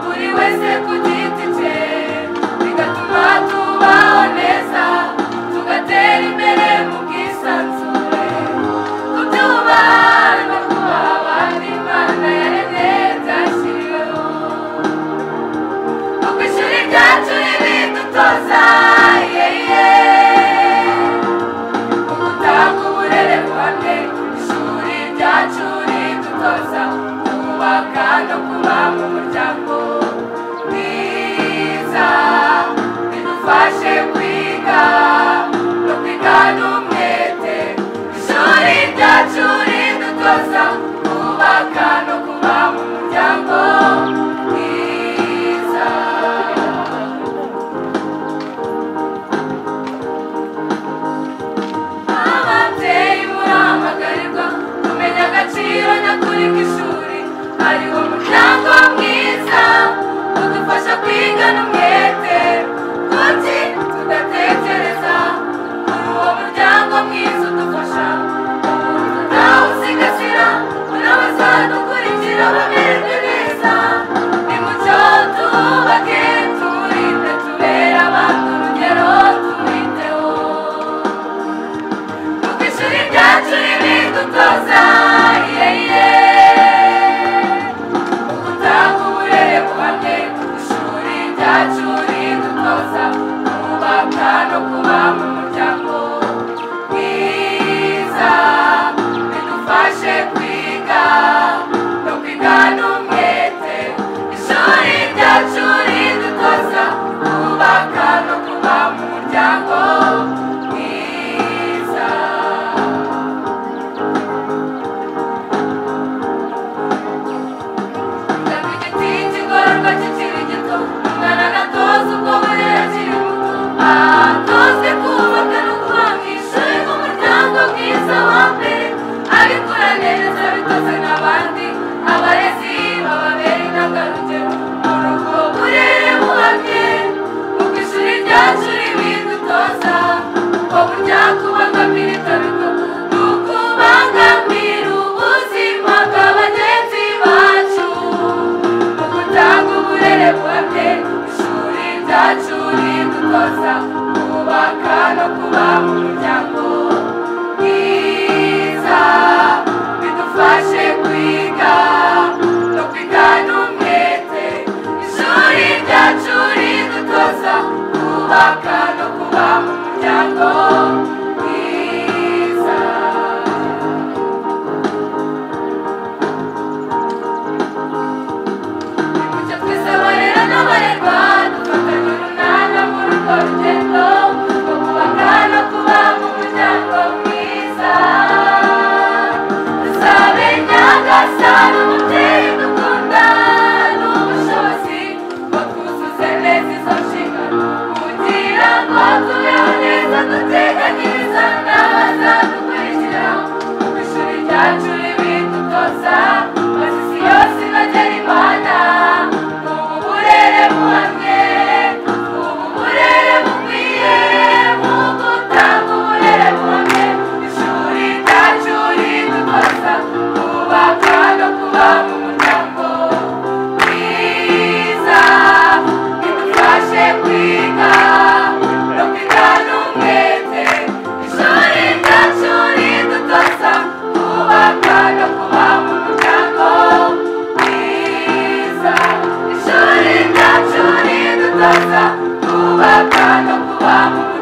twese kugiti bigatuma tubaho neza tugatera imbere mu bwisanzure kubyubaha no kubaha abandi imana yaremye byashyiriweho kuko ishuri ryacu ribidutoza yeye mu gutanga uburere buhamye ishuri ryacu ridutoza kubaka no kuba mu muryango mwiza bidufashe kwiga no kwiga n'umwete ishuri ryacu ridutoza kubaka no kuba mu muryango mwiza ababyeyi murahamagarwa kumenya agaciro nyakuri k'ishuri hariho umuryango mwiza udufasha kwigana umwete kuki tudatekereza muri uwo muryango mwiza udufasha nawe usigasira muri abazadukurikira bamererwe neza nimucyo tubake turinde tubere abantu urugero tubiteho kuko ishuri ryacu ribidutoza yeye gutanga uburere buhamye ishuri ryacu ridutoza kubaka no kuba mu muryango mwiza bidufashe kwiga no kwiga n'umwete ishuri ryacu ridutoza kubaka no kuba mu muryango mwiza Kandi igiti kigororwa kikiri gito umwana agatoza ubwo burere akiri muto atozwe kubaka no kubangisha umuryango mwiza wa mbere abikora neza bitoze n'abandi abarezi bababera intangarugero mu rugo burere buhamye kuko ishuri ryacu ribidutoza ubwo burya kubangamira itabiko ni ukubangamira ubuzima bwa bagenzi bacu mu gutanga uburere buhamye ishuri ryacu ridutoza kubaka no kuba mu muryango mwiza bidufashe kwiga no kwiga n'umwete ishuri ryacu ridutoza kubaka no kuba mu muryango mwiza Mucho twese abarera n'abarerwa dufatanye urunana muri urwo rugendo rwo kubaka no kuba mu muryango mwiza dusabe nyagasani umubyeyi dukunda n'ubushobozi ngo twuzuze neza izo nshingano kugira ngo tubeho neza duteganyiriza n'abazadukurikira mu ishuri ryacu ribidutoza amasisi yose inogera imana ubu burere buhamye ubu burere bukwiye mu gutanga uburere buhamye ishuri ryacu ridutoza kubaka no kuba mu muryango mwiza bidufashe kwiga no kwiga n'umwete ishuri ryacu ridutoza kubaka no kuba mu muryango mwiza ishuri ryacu ridutoza kubaka no kuba mu muryango